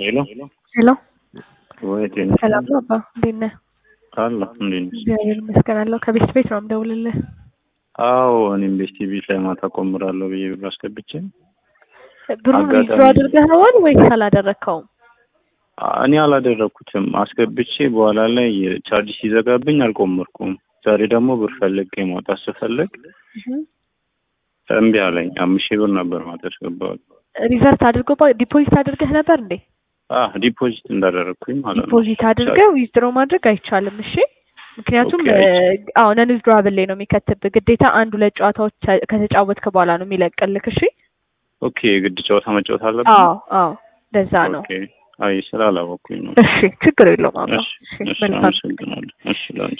ሄሎ ሄሎ ወይ ጤና ሰላም ነው አባ እንዴት ነህ? አለ እንዴት ነሽ? እግዚአብሔር ይመስገን አለሁ። ከቤት ቤት ነው የምደውልልህ። አዎ እኔም ቤስቲ ቤት ላይ ማታ ቆምራለሁ ብዬ ብር አስገብቼ ብሩን አጋጣሚ- ዊዝድሮ አድርገኸዋል ወይስ አላደረግከውም? እኔ አላደረኩትም አስገብቼ በኋላ ላይ ቻርጅ ሲዘጋብኝ አልቆመርኩም። ዛሬ ደግሞ ብር ፈልጌ ማውጣት ስፈልግ እምቢ አለኝ። አምስት ሺህ ብር ነበር ማታ ያስገባሁት። ሪቨርት አድርጎ ዲፖዚት አድርገህ ነበር እንዴ? አህ ዲፖዚት እንዳደረግኩኝ ማለት ነው። ዲፖዚት አድርገህ ዊዝድሮ ማድረግ አይቻልም። እሺ ምክንያቱም ኦኬ፣ እ፣ አዎ ነን ዊዝድሮብል ላይ ነው የሚከትብህ። ግዴታ አንድ ሁለት ጨዋታዎች ተ- ከተጫወትክ በኋላ ነው የሚለቅልክ። እሺ ኦኬ የግድ ጨዋታ መጫወት አለብን? አዎ አዎ ለዛ ነው። ኦኬ አይ ስላላወኩኝ ነው። እሺ ችግር የለውም አባ። እሺ እሺ እሺ መልካም አመሰግናለሁ። እሺ ላንቺ